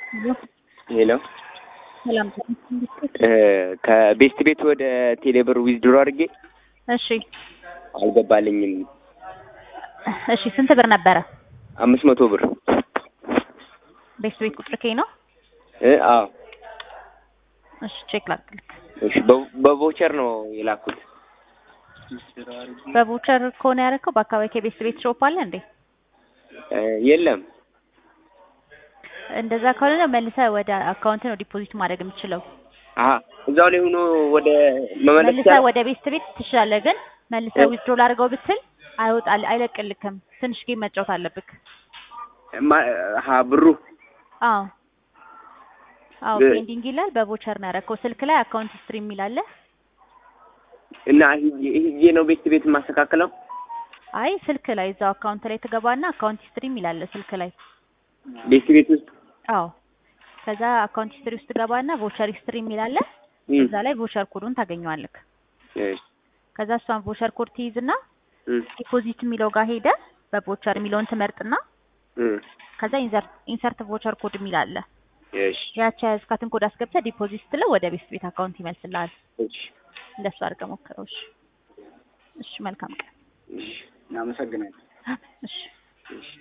ሄሎ ሰላም ከቤስት ቤት ወደ ቴሌብር ዊዝድሮ አድርጌ እሺ አልገባልኝም። እሺ ስንት ብር ነበረ? አምስት መቶ ብር ቤስት ቤት ቁጥር ከይ ነው? እ አዎ እሺ ቼክ ላድርግልክ። እሺ በ- በቮቸር ነው የላኩት። በቮቸር ከሆነ ያደረከው በአካባቢ ከቤስት ቤት ሾፕ አለ እንዴ? እ የለም እንደዛ ከሆነ መልሰህ ወደ አካውንት ነው ዲፖዚት ማድረግ የምችለው። አሀ እዛው ላይ ሆኖ ወደ መመለስ መልሰህ ይቻላል? ወደ ቤስት ቤት ትችላለህ፣ ግን መልሰህ እ- ዊዝድሮ ላድርገው ብትል አይወጣል አይለቅልክም። ትንሽ ጌም መጫወት አለብክ። ማ- አሀ ብሩ አዎ አዎ ብ- ፔንዲንግ ይላል። በቮቸር ነው ያደረከው። ስልክ ላይ አካውንት ስትሪም የሚላለ እና ሂጄ ሂጄ ነው ቤስት ቤት የማስተካከለው? አይ ስልክ ላይ እዛው አካውንት ላይ ትገባና አካውንት ስትሪም ይላል ስልክ ላይ ቤስት ቤት ውስጥ አዎ ከዛ አካውንት ሂስትሪ ውስጥ ገባና ቮቸር ሂስትሪ የሚላለ እም፣ እዛ ላይ ቮቸር ኮዱን ታገኘዋለክ። እሺ፣ ከዛ እሷን ቮቸር ኮድ ትይዝና እም፣ ዲፖዚት የሚለው ጋር ሄደ በቮቸር የሚለውን ትመርጥና እም፣ ከዛ ኢንሰርት ኢንሰርት ቮቸር ኮድ የሚላለ እሺ፣ ያቺ ያዝካትን ኮድ አስገብተህ ዲፖዚት ስትለው ወደ ቤስት ቤት አካውንት ይመልስልሃል። እሺ፣ እንደሱ አድርገህ ሞክረው። እሺ እሺ፣ መልካም ቀን። እሺ፣ እናመሰግናለን። እሺ እሺ